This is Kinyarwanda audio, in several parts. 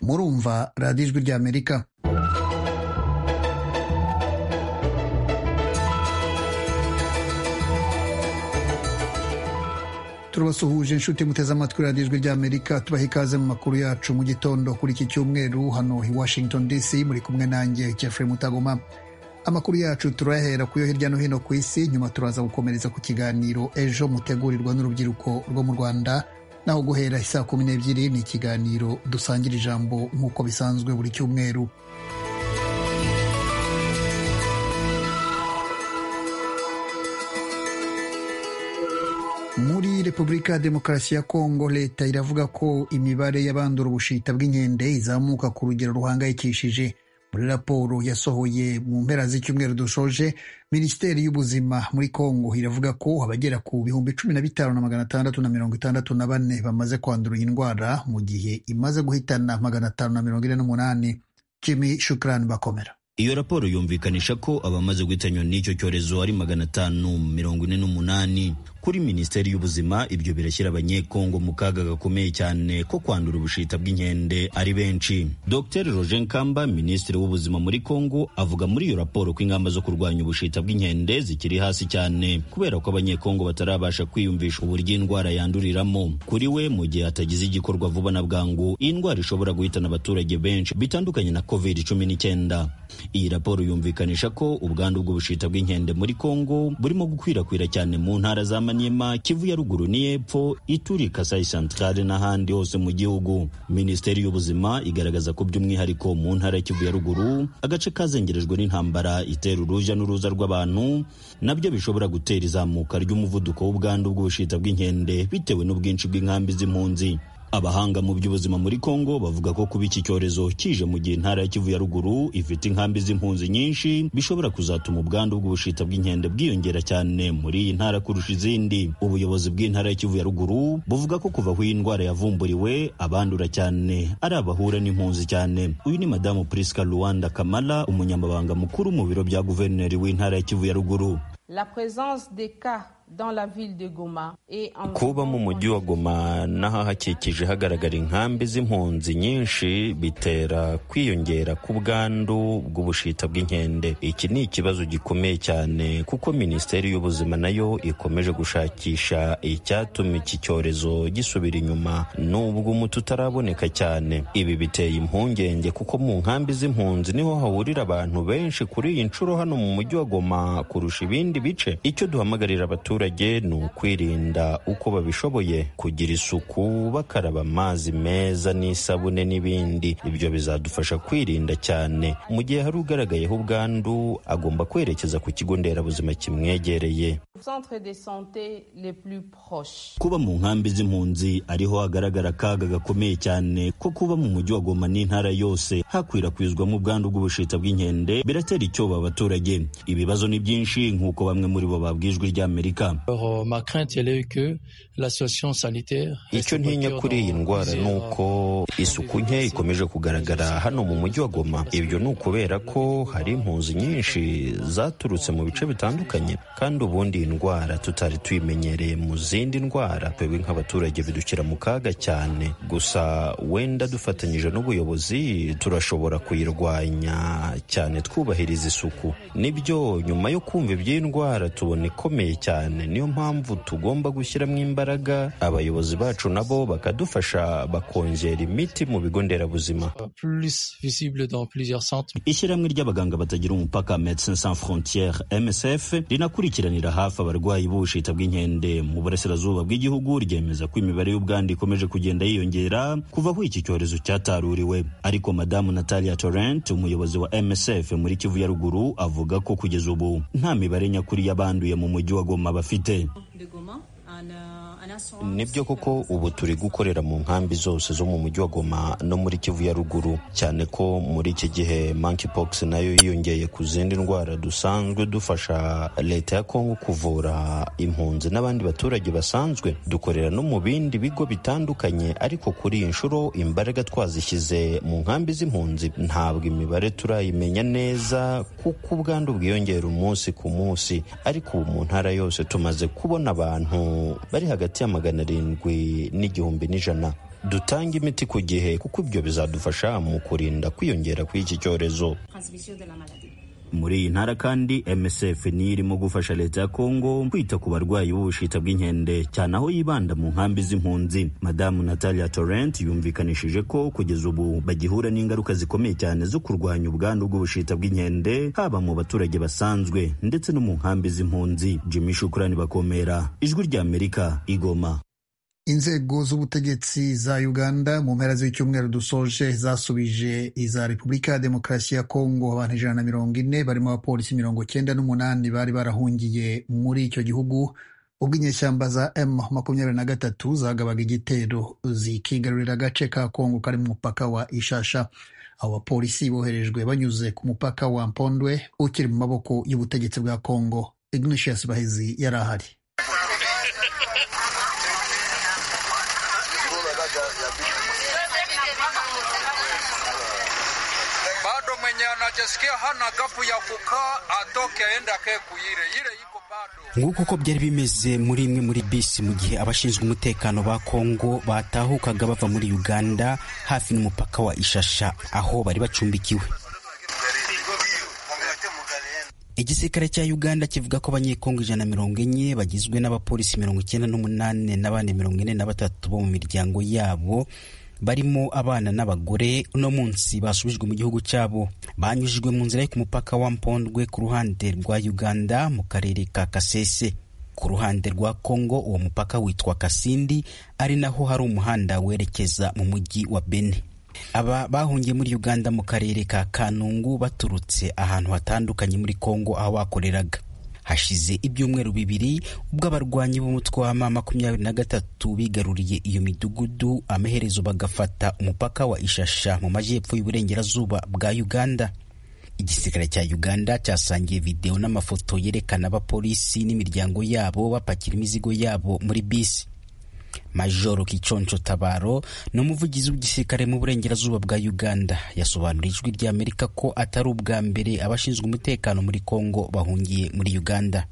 murumva radiyo ijwi ry'amerika turabasuhuje inshuti muteze amatwi radiyo ijwi ry'amerika tubaha ikaze mu makuru yacu mu gitondo kuri iki cyumweru hano i washington dc muri kumwe nanjye jeffrey mutagoma amakuru yacu turayahera ku yo hirya no hino ku isi nyuma turaza gukomereza ku kiganiro ejo mutegurirwa n'urubyiruko rwo mu rwanda naho guhera isaa kumi n'ebyiri ni ikiganiro dusangira ijambo nk'uko bisanzwe buri cyumweru muri repubulika ya demokarasi ya kongo leta iravuga ko imibare y'abandura ubushita bw'inkende izamuka ku rugero ruhangayikishije muri raporo yasohoye mu mpera z'icyumweru dushoje minisiteri y'ubuzima muri kongo iravuga ko abagera ku bihumbi cumi na bitanu na magana atandatu na mirongo itandatu na bane bamaze kwandura iyi ndwara mu gihe imaze guhitana magana atanu na mirongo ine n'umunani jimi shukrani bakomera iyo raporo yumvikanisha ko abamaze guhitanywa n'icyo cyorezo ari magana atanu mirongo ine n'umunani kuri minisiteri y'ubuzima ibyo birashyira abanyekongo mu kaga gakomeye cyane ko kwandura ubushita bw'inkende ari benshi dr roger nkamba minisitiri w'ubuzima muri kongo avuga muri iyo raporo ko ingamba zo kurwanya ubushita bw'inkende zikiri hasi cyane kubera ko abanyekongo batarabasha kwiyumvisha uburyo indwara yanduriramo kuri we mu gihe hatagize igikorwa vuba na bwangu iyi ndwara ishobora guhitana abaturage benshi bitandukanye na covid cumi n'icyenda iyi raporo yumvikanisha ko ubwandu bw'ubushita bw'inkende muri Kongo burimo gukwirakwira cyane mu ntara za Maniema, Kivu ya ruguru n'iyepfo, Ituri, Kasai Centrale n'ahandi hose mu gihugu. Minisiteri y'ubuzima igaragaza ko by'umwihariko mu ntara ya Kivu ya ruguru, agace kazengerejwe n'intambara itera uruja n'uruza rw'abantu, nabyo bishobora gutera izamuka ry'umuvuduko w'ubwandu bw'ubushita bw'inkende bitewe n'ubwinshi bw'inkambi z'impunzi. abahanga mu by'ubuzima muri kongo bavuga ko kuba iki cyorezo kije mu gihe intara ya kivu ya ruguru ifite inkambi z'impunzi nyinshi bishobora kuzatuma ubwandu bw'ubushita bw'inkende bwiyongera cyane muri iyi ntara kurusha izindi ubuyobozi bw'intara ya kivu ya ruguru buvuga ko kuva aho iyi ndwara yavumburiwe abandura cyane ari abahura n'impunzi cyane uyu ni madamu prisca luanda kamala umunyamabanga mukuru mu biro bya guverineri w'intara ya kivu ya ruguru La présence des cas kuba mu mujyi wa goma n'ahahakikije hagaragara inkambi z'impunzi nyinshi bitera kwiyongera k'ubwandu bw'ubushita bw'inkende iki ni ikibazo gikomeye cyane kuko minisiteri y'ubuzima nayo ikomeje gushakisha icyatuma iki cyorezo gisubira inyuma n'ubwo umuti utaraboneka cyane ibi biteye impungenge kuko mu nkambi z'impunzi niho hahurira abantu benshi kuri iyi nshuro hano mu mujyi wa goma kurusha ibindi bice icyo duhamagarira abaturage abaturage ni ukwirinda uko babishoboye kugira isuku bakaraba amazi meza n'isabune n'ibindi ibyo bizadufasha kwirinda cyane mu gihe hari ugaragayeho ubwandu agomba kwerekeza ku kigo nderabuzima kimwegereye kuba mu nkambi z'impunzi ariho hagaragara akaga gakomeye cyane ko kuba mu mujyi wa goma n'intara yose hakwirakwizwamo ubwandu bw'ubushita bw'inkende biratera icyoba abaturage ibibazo ni byinshi nk'uko bamwe muri bo babwijwe ry'amerika icyo ntinya kuri iyi ndwara ni uko isuku nke ikomeje kugaragara hano mu mujyi wa goma ibyo ni ukubera ko hari impunzi nyinshi zaturutse mu bice bitandukanye kandi ubundi iyi ndwara tutari tuyimenyereye mu zindi ndwara twebwe nk'abaturage bidukira mu kaga cyane gusa wenda dufatanyije n'ubuyobozi turashobora kuyirwanya cyane twubahiriza isuku nibyo nyuma yo kumva iby'iyi ndwara tubona ikomeye cyane niyo mpamvu tugomba gushyiramo imbaraga abayobozi bacu nabo bakadufasha bakongera imiti mu bigo nderabuzima ishyirahamwe ry'abaganga batagira umupaka medecins sans frontiere msf rinakurikiranira hafi abarwayi b'ubushita bw'inkende mu burasirazuba bw'igihugu ryemeza ko imibare y'ubwandu ikomeje kugenda yiyongera kuva aho iki cyorezo cyataruriwe ariko madamu natalia torrent umuyobozi wa msf muri kivu ya ruguru avuga ko kugeza ubu nta mibare nyakuri y'abanduye mu mujyi wa goma bafite nibyo koko ubu turi gukorera mu nkambi zose zo mu mujyi wa goma no muri kivu ya ruguru cyane ko muri iki gihe monkeypox nayo yiyongeye ku zindi ndwara dusanzwe dufasha leta ya kongo kuvura impunzi n'abandi baturage basanzwe dukorera no mu bindi bigo bitandukanye ariko kuri iyi nshuro imbaraga twazishyize mu nkambi z'impunzi ntabwo imibare turayimenya neza kuko ubwandu bwiyongera umunsi ku munsi ariko ubu mu ntara yose tumaze kubona abantu bari hagati ya magana arindwi n'igihumbi n'ijana dutanga imiti ku gihe kuko ibyo bizadufasha mu kurinda kwiyongera kw'iki cyorezo muri iyi ntara kandi msf niyo irimo gufasha leta ya kongo kwita ku barwayi b'ubushita bw'inkende cyane aho yibanda mu nkambi z'impunzi madamu natalia torrent yumvikanishije ko kugeza ubu bagihura n'ingaruka zikomeye cyane zo kurwanya ubwandu bw'ubushita bw'inkende haba mu baturage basanzwe ndetse no mu nkambi z'impunzi jimmy shukurani bakomera ijwi ry'amerika igoma inzego z'ubutegetsi za uganda mu mpera z'icyumweru dusoje zasubije iza repubulika ya demokarasi ya kongo abantu ijana na mirongo ine barimo abapolisi mirongo cyenda n'umunani bari barahungiye muri icyo gihugu ubwo inyeshyamba za m makumyabiri na gatatu zagabaga igitero zikigarurira agace ka kongo kari mu mupaka wa ishasha abo bapolisi boherejwe banyuze ku mupaka wa mpondwe ukiri mu maboko y'ubutegetsi bwa kongo ignatius bahezi yari ahari anajisikia hana gapu ya kukaa atoke aende akae kuire ile iko bado. Nguko uko byari bimeze muri imwe muri bisi mu gihe abashinzwe umutekano ba Kongo batahukaga bava muri Uganda hafi n'umupaka wa Ishasha aho bari bacumbikiwe. igisirikare cya uganda kivuga ko abanyekongo ijana na mirongo enye bagizwe n'abapolisi mirongo icyenda n'umunani n'abandi mirongo ine na batatu bo mu miryango yabo barimo abana n'abagore uno munsi basubijwe mu gihugu cyabo banyujijwe mu nzira yo ku mupaka wa mpondwe ku ruhande rwa uganda mu karere ka kasese ku ruhande rwa kongo uwo mupaka witwa kasindi ari naho hari umuhanda werekeza mu mujyi wa bene aba bahungiye muri uganda mu karere ka kanungu baturutse ahantu hatandukanye muri kongo aho bakoreraga hashize ibyumweru bibiri ubwo abarwanyi b'umutwe w'ama makumyabiri na gatatu bigaruriye iyo midugudu amaherezo bagafata umupaka wa ishasha mu majyepfo y'uburengerazuba bwa uganda igisirikare cya uganda cyasangiye videwo n'amafoto yerekana abapolisi n'imiryango yabo bapakira imizigo yabo muri bisi majoro kiconco tabaro ni umuvugizi w'igisirikare mu burengerazuba bwa uganda yasobanuriye ijwi ry'amerika ko atari ubwa mbere abashinzwe umutekano muri congo bahungiye muri uganda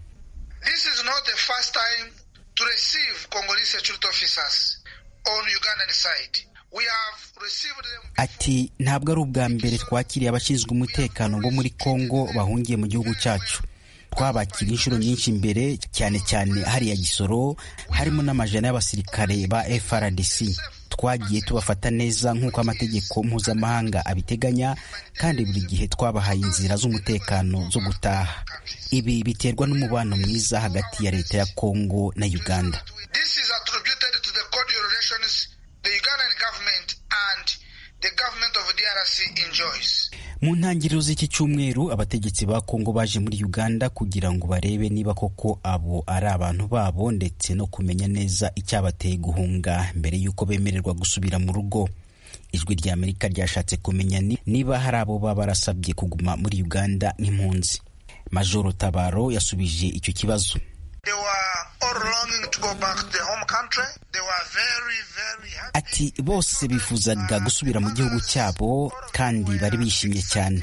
This is not the first time to receive Congolese security officers on Ugandan side. We have received them ati ntabwo ari ubwa mbere twakiriye abashinzwe umutekano bo muri congo bahungiye mu gihugu cyacu twabakira inshuro nyinshi mbere cyane cyane hariya gisoro harimo n'amajana y'abasirikare ba frdc twagiye tubafata neza nk'uko amategeko mpuzamahanga abiteganya kandi buri gihe twabahaye inzira z'umutekano zo gutaha ibi biterwa n'umubano mwiza hagati ya leta ya kongo na uganda This is attributed to the cordial relations the Ugandan government and the government of DRC enjoys. mu ntangiriro z'iki cyumweru abategetsi ba kongo baje muri uganda kugira ngo barebe niba koko abo ari abantu babo ndetse no kumenya neza icyabateye guhunga mbere y'uko bemererwa gusubira mu rugo ijwi ry'amerika ryashatse kumenya niba hari abo baba barasabye kuguma muri uganda nk'impunzi majoro tabaro yasubije icyo kibazo ati bose bifuzaga gusubira mu gihugu cyabo kandi bari bishimye cyane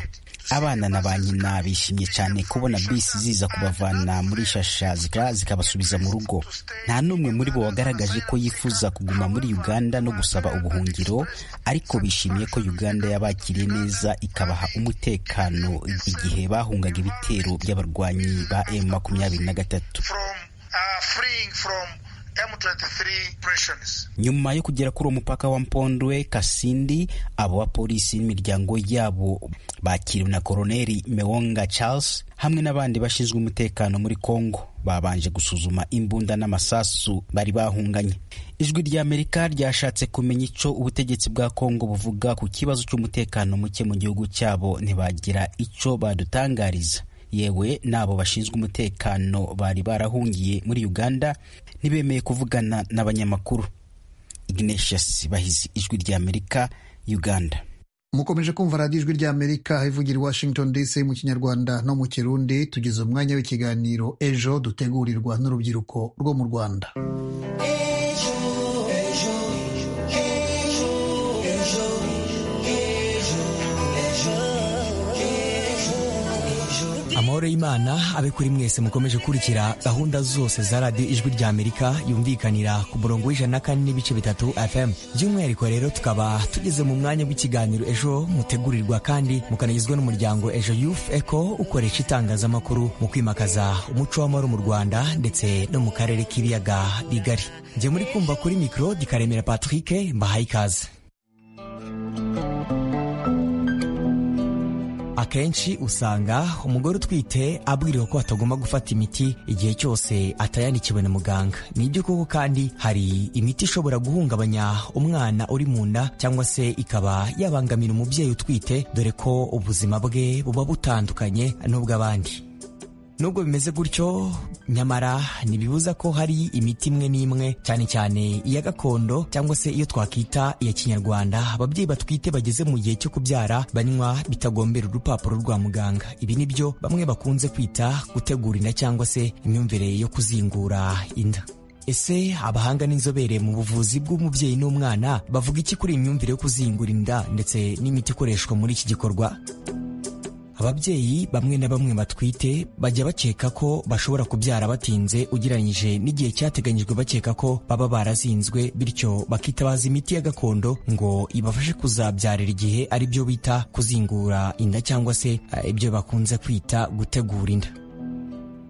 abana na ba nyina bishimye cyane kubona bisi ziza kubavana muri shasha zikabasubiza mu rugo nta n'umwe muri bo wagaragaje ko yifuza kuguma muri uganda no gusaba ubuhungiro ariko bishimiye ko uganda yabakiriye neza ikabaha umutekano igihe bahungaga ibitero by'abarwanyi ba m makumyabiri na gatatu nyuma yo kugera kuri uwo mupaka wa mpondwe kasindi abo bapolisi n'imiryango yabo bakiriwe na koroneri mewonga charles hamwe n'abandi bashinzwe umutekano muri congo babanje gusuzuma imbunda n'amasasu bari bahunganye ijwi ry'amerika ryashatse kumenya icyo ubutegetsi bwa congo buvuga ku kibazo cy'umutekano muke mu gihugu cyabo ntibagira icyo badutangariza yewe n'abo bashinzwe umutekano bari barahungiye muri uganda ntibemeye kuvugana n'abanyamakuru ignatius bahizi ijwi ry'amerika uganda mukomeje kumva radiyo ijwi ry'amerika ivugira i washington dc mu kinyarwanda no mu kirundi tugeze umwanya w'ikiganiro ejo dutegurirwa n'urubyiruko rwo mu rwanda amahoro y'imana abe kuri mwese mukomeje gukurikira gahunda zose za radiyo ijwi rya amerika yumvikanira ku murongo w'ijana na kane n'ibice bitatu fm by'umwihariko rero tukaba tugeze mu mwanya w'ikiganiro ejo mutegurirwa kandi mukanagizwa n'umuryango ejo youth eco ukoresha itangazamakuru mu kwimakaza umuco w'amahoro mu rwanda ndetse no mu karere k'ibiyaga bigari njye muri kumva kuri mikoro dikaremera patrick mbahaye ikaze akenshi usanga umugore utwite abwiriwe ko atagomba gufata imiti igihe cyose atayandikiwe na muganga ni ibyo koko kandi hari imiti ishobora guhungabanya umwana uri mu nda cyangwa se ikaba yabangamira umubyeyi utwite dore ko ubuzima bwe buba butandukanye n'ubw'abandi nubwo bimeze gutyo nyamara ntibibuza ko hari imiti imwe n'imwe cyane cyane iya gakondo cyangwa se iyo twakwita iya kinyarwanda ababyeyi batwite bageze mu gihe cyo kubyara banywa bitagombera urupapuro rwa muganga ibi ni byo bamwe bakunze kwita gutegura inda cyangwa se imyumvire yo kuzingura inda ese abahanga n'inzobere mu buvuzi bw'umubyeyi n'umwana bavuga iki kuri iyi myumvire yo kuzingura inda ndetse n'imiti ikoreshwa muri iki gikorwa ababyeyi bamwe na bamwe batwite bajya bakeka ko bashobora kubyara batinze ugereranyije n'igihe cyateganyijwe bakeka ko baba barazinzwe bityo bakitabaza imiti ya gakondo ngo ibafashe kuzabyarira igihe ari byo bita kuzingura inda cyangwa se ibyo bakunze kwita gutegura inda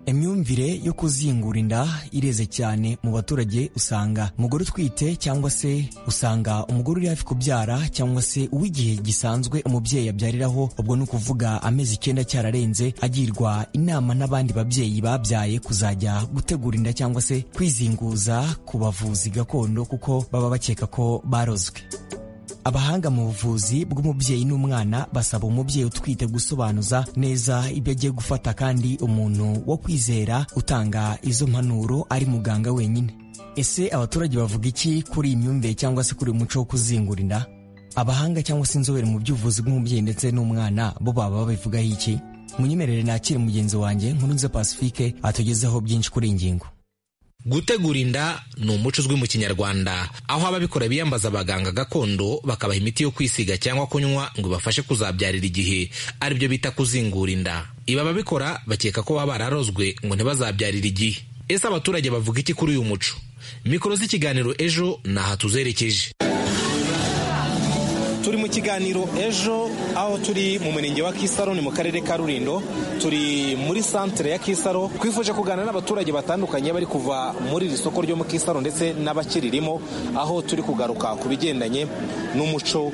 imyumvire yo kuzingura inda ireze cyane mu baturage usanga umugore utwite cyangwa se usanga umugore uri hafi kubyara cyangwa se uw'igihe gisanzwe umubyeyi abyariraho ubwo ni ukuvuga amezi icyenda cyararenze agirwa inama n'abandi babyeyi babyaye kuzajya gutegura inda cyangwa se kwizinguza ku bavuzi gakondo kuko baba bakeka ko barozwe abahanga mu buvuzi bw'umubyeyi n'umwana basaba umubyeyi utwite gusobanuza neza ibyo agiye gufata kandi umuntu wo kwizera utanga izo mpanuro ari muganga wenyine ese abaturage bavuga iki kuri iyi myumvire cyangwa se kuri uyu muco wo kuzingura inda abahanga cyangwa se inzobere mu by'ubuvuzi bw'umubyeyi ndetse n'umwana bo baba babivugaho iki munyemerere nakire mugenzi wanjye nkurunze pacifique atugezeho byinshi kuri iyi ngingo gutegura inda ni umuco uzwi mu kinyarwanda aho ababikora biyambaza abaganga gakondo bakabaha imiti yo kwisiga cyangwa kunywa ngo ibafashe kuzabyarira igihe aribyo bita kuzingura inda ibi ababikora bakeka ko baba bararozwe ngo ntibazabyarire igihe ese abaturage bavuga iki kuri uyu muco mikoro z'ikiganiro ejo ni aha tuzerekeje turi mu kiganiro ejo aho turi mu murenge wa kisaro ni mu karere ka rurindo turi muri santere ya kisaro twifuje kuganira n'abaturage batandukanye bari kuva muri iri soko ryo mu kisaro ndetse n'abakiririmo aho turi kugaruka ku bigendanye n'umuco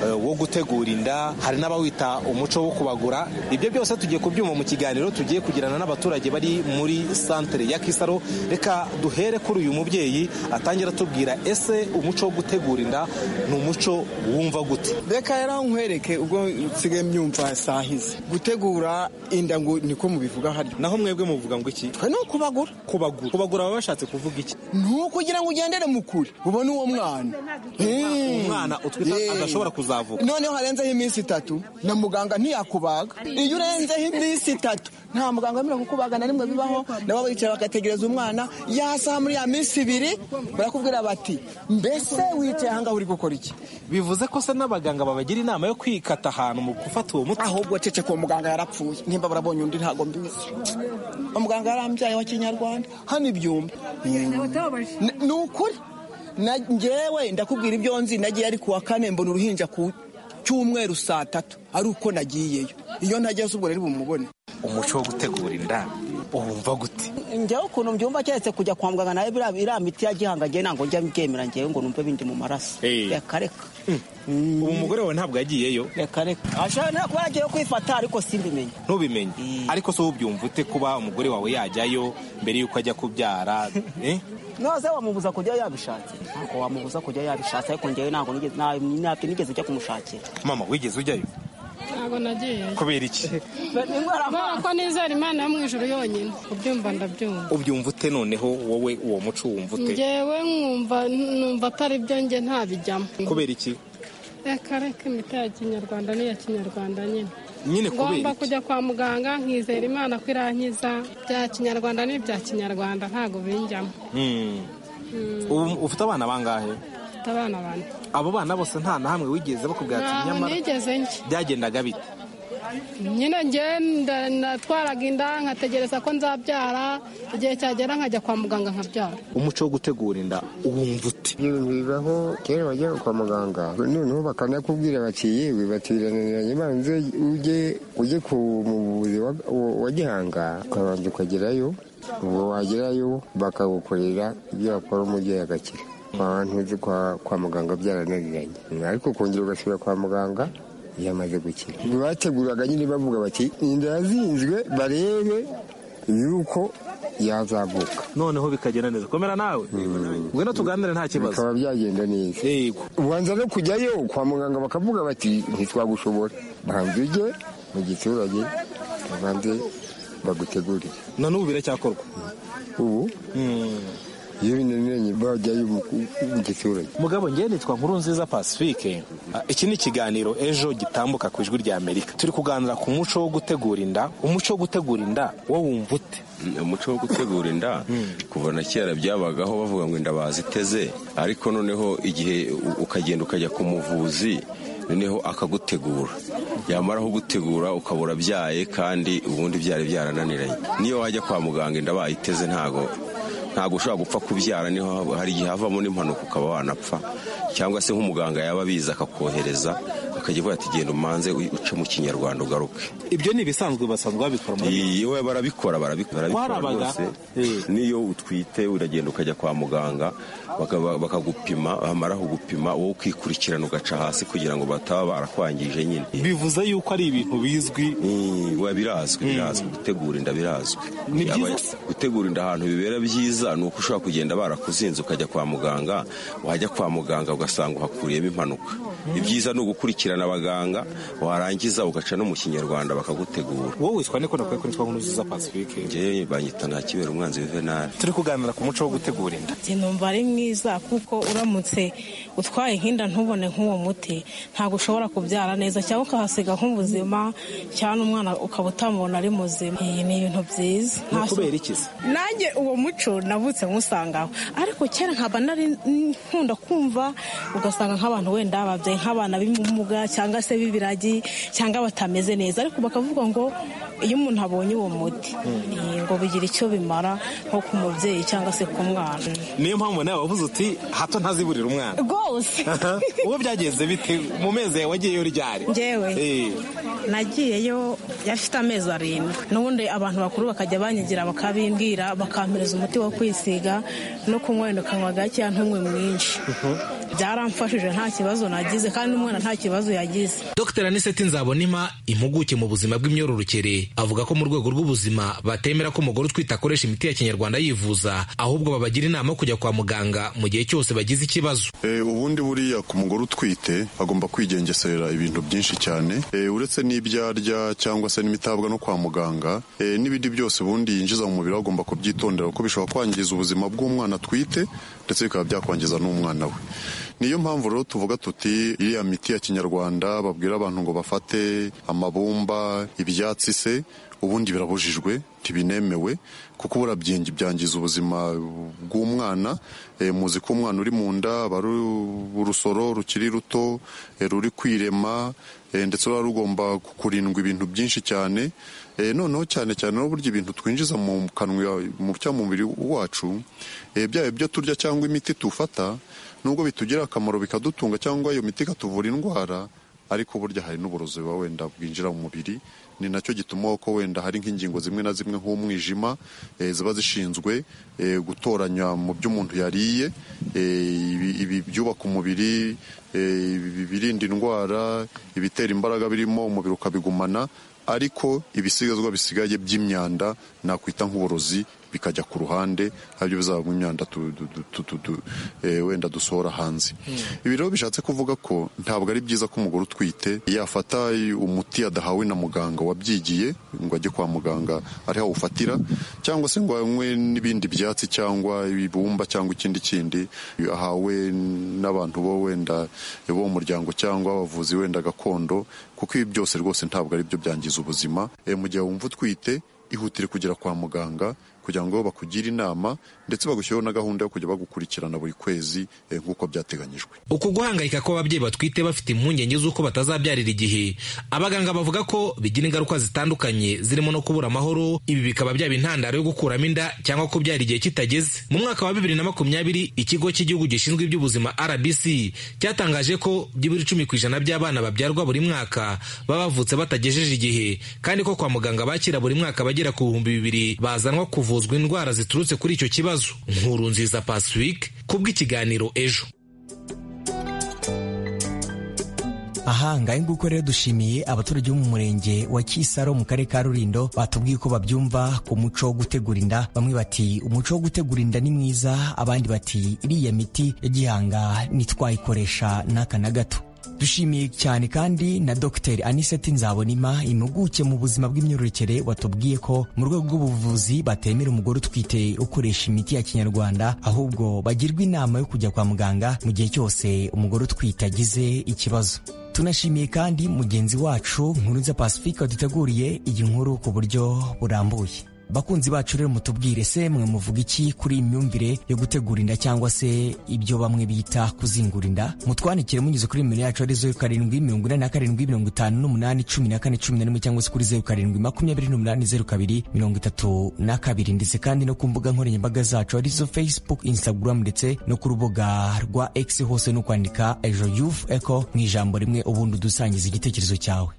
wo gutegura inda hari n'abawita umuco wo kubagura ibyo byose tugiye kubyuma mu kiganiro tugiye kugirana n'abaturage bari muri santere ya kisaro reka duhere kuri uyu mubyeyi atangira atubwira ese umuco wo gutegura inda ni umuco wumva gute reka yari nkwereke ubwo nsigaye myumva sahize gutegura inda ngo niko mubivuga harya naho mwebwe muvuga ngo iki twe ni ukubagura kubagura kubagura baba bashatse kuvuga iki ni ukugira ngo ugendere mu kure ubone uwo mwana umwana utwita adashobora kuza noneho harenzeho iminsi itatu na muganga ntiyakubaga iyo urenzeho iminsi itatu nta muganga wemerewe kukubaga na rimwe bibaho nabo bicara bagategereza umwana yasaha muri ya minsi ibiri barakubwira bati mbese wicaye ahangaha uri gukora iki bivuze ko se n'abaganga babagira inama yo kwikata ahantu mu gufata uwo muti ahubwo cece ko muganga yarapfuye nimba barabonye undi ntabwo mbizi umuganga yarambyaye wa kinyarwanda hano ibyumba ni ukuri ngewe ndakubwira ibyo nzi nagiye ari kuwa kane mbona uruhinja ku cyumweru saa tatu ari uko nagiyeyo iyo ntageze ubwo rero bumubone umuco wo gutegura inda wumva gute njyewe ukuntu mbyumva keretse kujya kwa muganga nawe iriya miti ya gihanga ngewe ntabwo njya mbyemera ngewe ngo numve bindi mu maraso reka reka ubu umugore wawe ntabwo yagiyeyo reka reka ashobora no kuba yagiye kwifata ariko simbimenye ntubimenye ariko si ubyumva ute kuba umugore wawe yajyayo mbere y'uko ajya kubyara noze wamubuza kujya yabishatse ntabwo wamubuza kujya yabishatse ariko ngewe ntabwo nigeze nigeze ujya kumushakira mama wigeze ujyayo ntabwo nagiye kubera iki kubera ko nizera imana yo mu ijoro yonyine ubyumva ndabyumva ubyumva ute noneho wowe uwo muco wumva ute ngewe nkumva numva atari byo njye ntabijyamo kubera iki reka reka imiti ya kinyarwanda n'iya kinyarwanda nyine nyine kubera ngomba iki kujya kwa muganga nkizera imana ko irankiza bya kinyarwanda n'ibya kinyarwanda ntabwo binjyamo Hmm. ubu ufite abana bangahe mfite abana bane abo bana bose nta na hamwe wigeze bakubwira ati ntabwo nyamara nigeze njya byagendaga bite nyine ngenda natwaraga inda nkategereza ko nzabyara igihe cyagera nkajya kwa muganga nkabyara umuco wo gutegura inda uwumva ute bibaho kera wajyaga kwa muganga noneho bakanakubwira bati yewe batiraniranye banze ujye ujye ku muvuzi wa- wa- wa gihanga ukabanza ukagerayo ubwo wagerayo bakagukorera ibyo bakora umubyeyi agakira kwa bantu uzi kwa, kwa muganga byarananiranye ariko kongera ugasubira kwa muganga yamaze gukira bateguraga nyine bavuga bati inda yazinzwe barebe yuko yazavuka noneho bikagenda neza komera nawe ngwino tuganire nta kibazo bikaba byagenda neza yego ubanza no kujyayo kwa muganga bakavuga bati ntitwagushobora banza ujye mu giturage babanze bagutegurire na n'ubu biracyakorwa ubu iyo binaniranye bajyayo mu mu giturage mugabo ngewe nitwa nkuru nziza pacifique Ah, iki ni ikiganiro ejo gitambuka ku ijwi rya amerika turi kuganira ku muco wo gutegura inda umuco wo gutegura inda wo wumva ute umuco wo gutegura inda kuva na kera byabagaho bavuga ngo inda baziteze ariko noneho igihe u- ukagenda ukajya ku muvuzi noneho akagutegura yamara kugutegura ukaba urabyaye kandi ubundi byari byarananiranye niyo wajya kwa muganga inda bayiteze ntago ntabwo ushobora gupfa kubyara niho haba- hari igihe havamo n'impanuka ukaba wanapfa cyangwa se nk'umuganga yaba abizi akakohereza akajya avuga ati genda umanze u- uce mu kinyarwanda ugaruke ibyo ni ibisanzwe basanzwe babikora muri yewe barabikora barabi- barabikora Kwarabaga? rwose niyo utwite uragenda ukajya kwa muganga bakaba- bakagupima bamara kugupima wowe ukikurikirana ugaca hasi kugira ngo bataba barakwangije nyine bivuze yuko ari ibintu bizwi Eh, oya, birazwi birazwi gutegura inda birazwi Ni Yaba- byiza? gutegura inda ahantu bibera byiza ni uko ushobora kugenda barakuzinze ukajya kwa muganga wajya kwa muganga ugasanga uhakuriyemo impanuka ibyiza ni ugukurikirana abaganga warangiza ugaca no mu kinyarwanda bakagutegura wowe witwa niko nakwiye ko nitwa nkuru nziza pacifique njyewe banyita nta kibera umwanzi juvenali turi kuganira ku muco wo gutegura inda Ati, numva ari mwiza kuko uramutse utwaye nk'inda ntubone nk'uwo muti ntabwo ushobora kubyara neza cyangwa ukahasiga nk'ubuzima cyangwa n'umwana ukaba utamubona ari muzima iyi ni ibintu byiza ni Nta- kubera iki se nanjye uwo muco navutse nkusangaho ariko kera nkaba nari nkunda kumva ugasanga nk'abantu wenda babyaye nk'abana b'ubumuga cyangwa se b'ibiragi cyangwa batameze neza ariko bakavuga ngo iyo umuntu abonye uwo muti eh, ngo bigira icyo bimara nko ku mubyeyi cyangwa se ku mwana niyo mpamvu nawe wavuze uti hato ntaziburira umwana rwose uwo byagenze bite mu mezi yawe wagiyeyo ryari Njyewe? Eh. nagiyeyo yafite amezi arindwi n'ubundi abantu bakuru bakajya banyigira bakabimbwira bakampereza umuti wo kwisiga no kunywa wenda ukanywa gakeya ntunywe mwinshi byaramfashije nta kibazo nagize kandi n'umwana nta kibazo yagize Dr Aniseti Nzabonima impuguke mu buzima bw'imyororokere avuga ko mu rwego rw'ubuzima batemera ko umugore utwite akoresha imiti ya kinyarwanda yivuza ahubwo babagira inama yo kujya kwa muganga mu gihe cyose bagize ikibazo Eh, ubundi buriya ku mugore utwite agomba kwigengesera ibintu byinshi cyane Eh, uretse n'ibyo arya cyangwa se n'imitabwa no kwa muganga eh, n'ibindi byose ubundi yinjiza mu mubiri we agomba kubyitondera kuko bishobora kwangiza ubuzima bw'umwana atwite ndetse bikaba byakwangiza n'umwana we niyo mpamvu rero tuvuga tuti iriya miti ya kinyarwanda babwira abantu ngo bafate amabumba ibyatsi se ubundi birabujijwe ntibinemewe kuko burabyengi byangiza ubuzima bw'umwana e, muzi ko umwana uri mu nda aba ari urusoro rukiri ruto e, ruri kwirema e, ndetse ruba rugomba kurindwa ibintu byinshi cyane e, noneho cyane cyane no burya ibintu twinjiza mu kanwa mu cyangwa mu mubiri wacu e, byaba ibyo turya cyangwa imiti tufata nubwo bitugirira akamaro bikadutunga cyangwa iyo miti ikatuvura indwara ariko burya hari n'uburozi buba wenda bwinjira mu mubiri ni nacyo gituma ko wenda hari nk'ingingo zimwe na zimwe nk'umwijima eh, ziba zishinzwe eh, gutoranya mu byo umuntu yariye eh, ibi- ibi byubaka umubiri eh, ibi- ibirinda indwara ibitera imbaraga birimo umubiri ukabigumana ariko ibisigazwa bisigaye by'imyanda nakwita nk'uburozi bikajya ku ruhande aribyo bizavamo imyanda tu- du- du- du- du- eh, wenda dusohora hanze ibi rero bishatse kuvuga ko ntabwo ari byiza ko umugore utwite yafata umuti yadahawe na muganga wabyigiye ngo ajye kwa muganga ariho awufatira cyangwa se ngo anywe n'ibindi byatsi cyangwa ibibumba cyangwa ikindi kindi ahawe n'abantu bo wenda bo mu muryango cyangwa abavuzi wenda gakondo kuko ibi byose rwose ntabwo ari byo byangiza ubuzima Eh, mu gihe wumva utwite ihutire kugera kwa muganga kugira ngo bakugire inama ndetse bagushyiriho na gahunda yo kujya bagukurikirana buri kwezi eh, nk'uko byateganyijwe uku guhangayika kw'ababyeyi batwite bafite impungenge z'uko batazabyarira igihe abaganga bavuga ko bigira ingaruka zitandukanye zirimo no kubura amahoro ibi bikaba byaba intandaro yo gukuramo inda cyangwa kubyara igihe kitageze mu mwaka wa bibiri na makumyabiri ikigo cy'igihugu gishinzwe iby'ubuzima rbc cyatangaje ko byibura icumi ku ijana by'abana babyarwa buri mwaka baba bavutse batagejeje igihe kandi ko kwa muganga bakira buri mwaka bagera ku bihumbi bibiri bazanwa kuvuzwa indwara ziturutse kuri icyo kibazo nkuru nziza pacifique kubw'ikiganiro ejo aha ngahe nguko rero dushimiye abaturage bo mu murenge wa kisaro mu karere ka rulindo batubwiye uko babyumva ku muco wo gutegura inda bamwe bati umuco wo gutegura inda ni mwiza abandi bati iriya miti ya gihanga ntitwayikoresha n'aka na gato dushimiye cyane kandi na dr aniseti nzabonima impuguke mu buzima bw'imyororokere watubwiye ko mu rwego rw'ubuvuzi batemera umugore utwite ukoresha imiti ya kinyarwanda ahubwo bagirwa inama yo kujya kwa muganga mu gihe cyose umugore utwite agize ikibazo tunashimiye kandi mugenzi wacu nkurunza pacifique waduteguriye iyi nkuru ku buryo burambuye bakunzi bacu rero mutubwire se mwe muvuga iki kuri iyi myumvire yo gutegura inda cyangwa se ibyo bamwe bita kuzingura inda mutwandikire munyuze kuri nimero yacu ari zeru karindwi mirongo ine na karindwi mirongo itanu n'umunani cumi na kane cumi na rimwe cyangwa se kuri zeru karindwi makumyabiri n'umunani zeru kabiri mirongo itatu na kabiri ndetse kandi no ku mbuga nkoranyambaga zacu arizo facebook instagram ndetse no ku rubuga rwa x hose no kwandika ejo youth eco mu ijambo rimwe ubundi udusangiza igitekerezo cyawe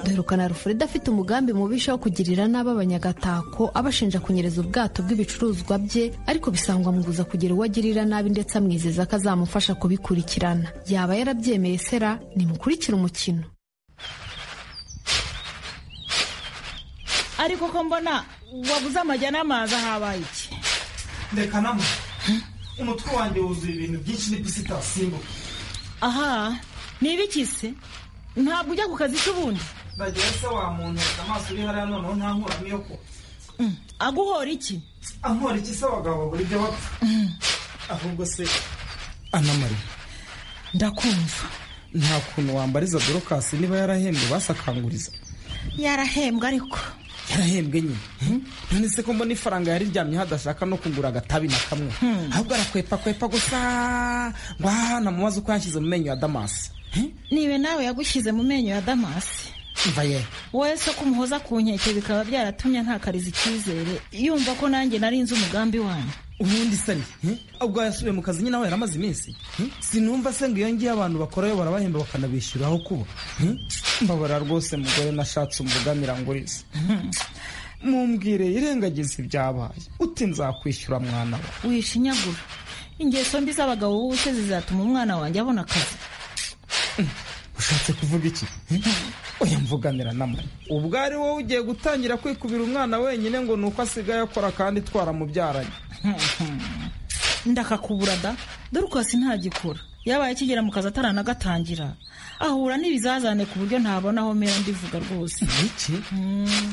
duherukana alfred afite umugambi mubisha wo kugirira nabi abanyagatako abashinja kunyereza ubwato bw'ibicuruzwa bye ariko bisangwa muguza kugira uwo agirira nabi ndetse amwizeza ko azamufasha kubikurikirana yaba yarabyemeye sera nimukurikire umukino ariko ko mbona wabuze amajya n'amazi ahabaye iki reka nama umutwe wanjye wuzuye ibintu byinshi n'ipisi itasimbuka aha ntibikise ntabwo ujya ku kazi k'ubundi ndagira se wa muntu reka amaso uri hariya noneho nta nkuramo yo kuba Mm, aguhora iki ankora iki se abagabo buri byo bapfa ahubwo se anamari ndakumva nta kuntu wambariza dorokasi niba yarahembwe basakanguriza yarahembwe ariko yarahembwe nyine none se ko mbona ifaranga yariryamye hadashaka no kugura agatabi na kamwe ahubwo arakwepakwepa gusa ngo ahana mu mazi uko yashyize mu menyo ya damasi niwe nawe yagushyize mu menyo ya damasi mva ye wese ko umuhoza ku nkeke bikaba byaratumye ntakariza icyizere yumva ko nanjye nari nzi umugambi wanyu ubundi se ni ubwo yasubiye mu kazi nyine aho yari amaze iminsi hmm? sinumva se ngo iyo ngiyo abantu bakorayo barabahemba bakanabishyura aho kuba hmm? mbabara rwose mugore nashatse umugamira nguriza mumbwire irengagiza ibyabaye uti nzakwishyura mwana we wishinyagura ingeso mbi z'abagabo b'ubuse zizatuma umwana wanjye abona akazi ushatse kuvuga iki hmm? oya mvuganira namara ubwo ari wowe ugiye gutangira kwikubira umwana wenyine ngo ni uko asigaye akora kandi twaramubyaranye ndakakubura da dore ukasi ntagikora yabaye akigera mu kazi ataranagatangira ahura n'ibizazane ku buryo ntabona aho mera ndivuga rwose iki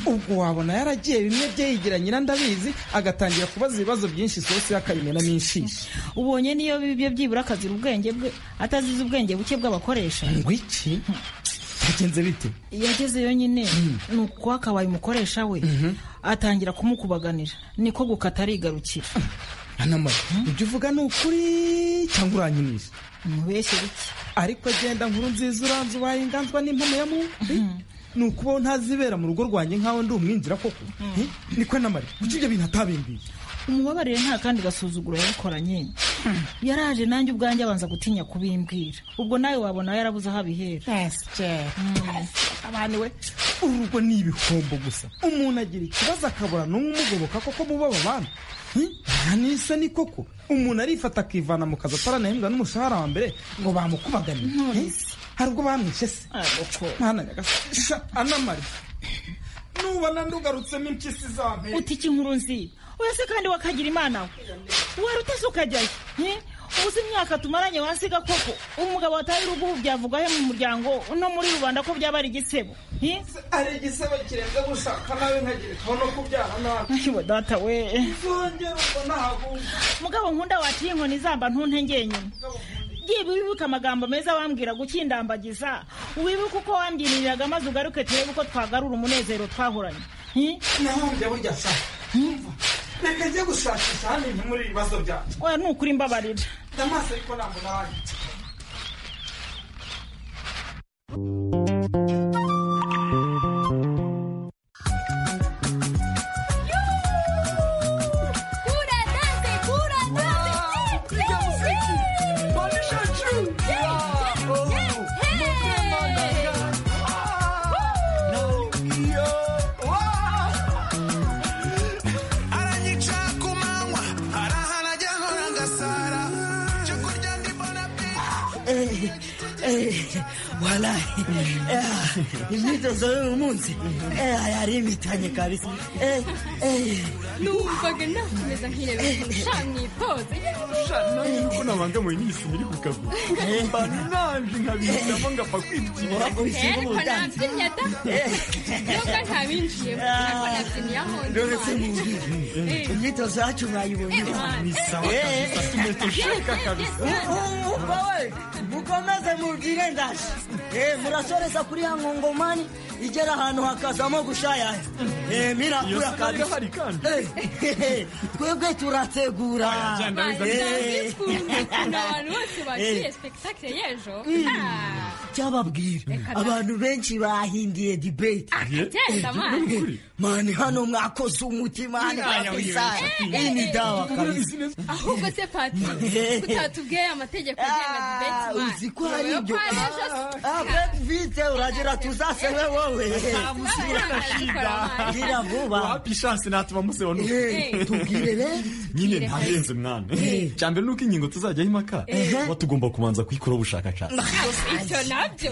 ubwo wabona yaragiye bimwe bye yigira nyina ndabizi agatangira kubaza ibibazo byinshi isosi y'akayimenamo inshishi ubonye niyo bibi bye byibura akazira ubwenge bwe atazize ubwenge buke bw'abakoresha ngo iki bigenze bite yagezeyo nyine ni uko akabaye umukoresha we atangira kumukubaganira niko gukata arigarukira anamara ibyo uvuga ni ukuri cyangwa uranyinisha mubeshye bike ariko agenda nkuru nziza uranze ubaye inganzwa n'impamo ya mubi ni ukubaho ntazibera mu rugo rwanjye nk'aho ndi umwinjira koko Eh, niko namara kuki ibyo bintu atabimbiye umubabarire nta kandi gasuzuguro yabikoranye yaraje nanjye ubwanjye abanza gutinya kubimbwira ubwo nawe wabona yarabuze aho abihera abana we urugo ni ibihombo gusa umuntu agira ikibazo akabura n'umwe umugoboka koko muba babana nisa ni koko umuntu arifata akivana mu kazi ataranahembwa n'umushahara wa mbere ngo bamukubaganire hari ubwo bamwishe se mwana nyagasani sha anamari nubona ndugarutsemo impyisi zampera uti iki nkuru nziba oya se kandi wakagira imana we warutase ukajyayo eh? ubuze imyaka tumaranye wasiga koko umugabo wataye urugo ubu byavuga he mu muryango no muri rubanda ko byaba ari igisebo eh? hari igisebo kirenze gushaka nawe nkagira ikibono kubyara nabi Ayo data we zongera ubwo ntaguye mugabo nkunda waciye inkoni zamba ntuntengeye nyuma Yewe wibuke amagambo meza wambwira gukindambagiza wibuke uko wambyiririraga maze ugaruke turebe uko twagarura umunezero twahoranye Eh? nahombye burya sa reka njye gushakisha hano ibintu muri ibibazo byanjye oya ni ukuri mbabarira ndamaso ariko ntabwo nahaye walahi imyitozo y'uyu munsi yari imitanye kabisa numvaga nakomeza nkireba shamwipoze kunabanga mu nyisi miri ku kaguru mbana nanjye nkabihitamo ngapfa kwitwara ariko nabyinnye da nubwo ntabinjiyemo ariko nabyinnye aho ndi ruretse mu nzu imyitozo yacu mwayibonye ni sawa kabisa tumetosheka kabisa wowe mukomeze mubwire ndaje murasoreza kuri ya nkongomani igera ahantu hakazamo gushayaya mirakura kabisa twebwe turategura abantu bose bagiye sipegitakire y'ejo cyababwira abantu benshi bahindiye dibeti agenda amazi mani hano mwakoze umutima hani kabisa iyi ni dawa kabisa ahubwo se pati utatubwiye amategeko agenga dibeti mani uzi ko hari ibyo abeti vite uragira tuzasebe wowe gira vuba wapi ishansi natuma museba Eh, tubwire rero nyine ntarenze mwana cyambere nuko ingingo tuzajyaho impaka tuba tugomba kubanza kuyikoraho ubushakashatsi icyo nabyo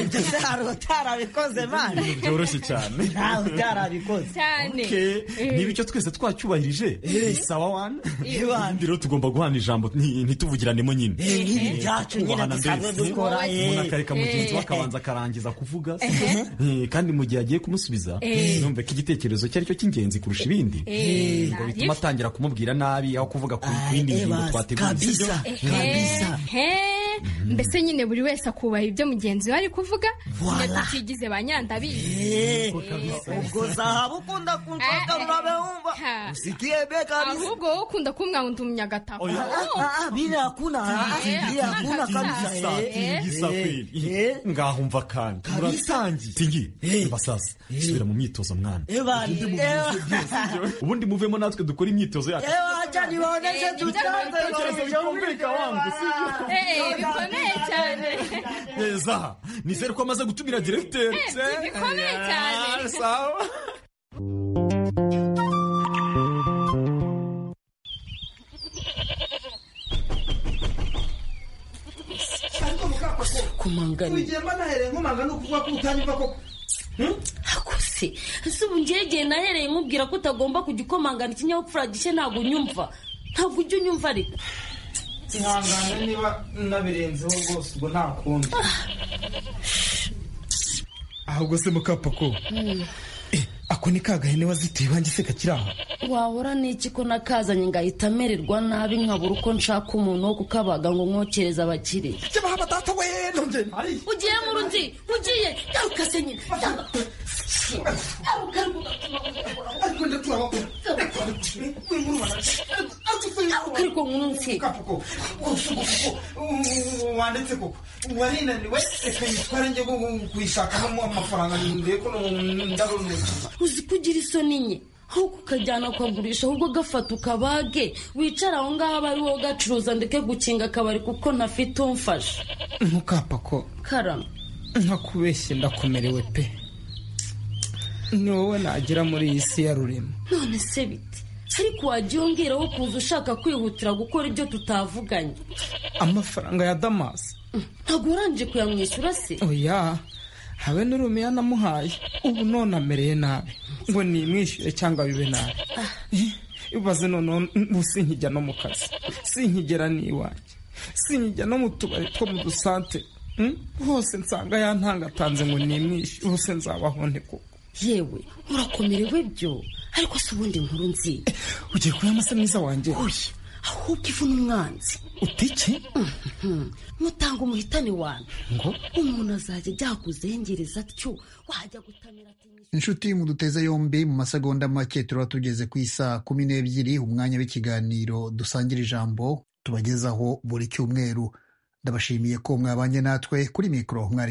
ibyo se hari utarabikoze mani byoroshye cyane ntawe utarabikoze cyane Okay. niba icyo twese twacyubahirije ni sawa wani ibindi rero tugomba guhana ijambo nti- ntituvugiranemo nyine Eh, nk'ibi byacu nyine Kubahana dusanzwe mbese. dukora, eh. umuntu akareka mugenzi Eh. we akabanza akarangiza kuvuga Eh. Eh, kandi mu gihe agiye kumusubiza Eh. yumve ko igitekerezo cye aricyo cy'ingenzi kurusha ibindi Eh. ngo bituma atangira kumubwira nabi aho kuvuga ku ku yindi eh, ngingo basi, twateguye sibyo? kabisa. Kabisa. mbese nyine buri wese akubaha ibyo mugenzi we ari kuvuga Voila. tukigize ba nyandabizi Eh, ubwo zahabu ukunda kunshaka murabe wumva usikie be kabisa ahubwo wowe ukunda kumbwa ngo ndi umunyagatabo Ah, ah, ah, bila hakuna ah, Eh, bila hakuna hakuna kabisa. kabisa eh. tingisa kweli ngahumva kandi muratangiye tingi reba sasa subira mu myitozo mwana Eh, bari, eh, ubundi muvemo natwe dukora imyitozo yacu eh, wacha niwaoneshe tutanze Eh, bikomeye cyane neza nizere ko amaze gutumira diregiteri Eh, bikomeye cyane. Ah, sawa ariko mukakoko kumangana wigiye mbanahereye nkomanga ni ukuvuga ko utanyumva koko hakose ese ubu ngegeye nahereye nkubwira ko utagomba kujya ukomangana ikinyabupfura gishya ntabwo unyumva ntabwo ujya unyumva ariko ihangane niba nabirenzeho rwose ubwo nta kundi ahubwo se mukapako ako ni kagahene wazitiye iwanjye se kakiri aho wahora n'iki ko nakazanye ngahita amererwa nabi nkabura uko nshaka umuntu wo kukabaga ngo mwokereze abakire cyabahaba data we nongeye ntari ugiye mu rundi ugiye garuka se nyine garuka garuka ariko ndaturabakora garuka ariko mwumve wanditse koko warinaniwe reka yitware njye ngo kuyishakamo amafaranga ndebe ko ndarunuka uzi kugira isoni nke aho kukajyana ukagurisha ahubwo agafata ukabage wicara aho ngaho aba ari wowe ugacuruza ndeke gukinga akabari kuko ntafite umfasha mukapako karama nkakubeshye ndakomerewe pe ni wowe nagira muri iyi si ya rurema none se bite ariko wajya wongeraho kuza ushaka kwihutira gukora ibyo tutavuganye amafaranga ya damasi ntabwo urangije kuyamwishyura se oya habe n'urumiya namuhaye ubu none amereye nabi ngo nimwishyure cyangwa bibe nabi ibaze noneho ubu sinkijya no mu kazi sinkigera n'iwanjye sinkijya no mu tubari two mu dusante Mm? hose nsanga yantangatanze ngo nimwishe hose nzabaho nte koko yewe urakomerewe byo ariko si ubundi nkuru nzi ugiye kuba amase mwiza wanjye oya ahubwo ivu n'umwanzi utike mutanga umuhitane wanyu ngo umuntu azajya ajya kuzengereza atyo wajya gutamira ati inshuti mu duteze yombi mu masegonda make turaba tugeze ku isaa kumi n'ebyiri umwanya w'ikiganiro dusangira ijambo tubagezaho buri cyumweru ndabashimiye ko mwabanye natwe kuri mikoro mwari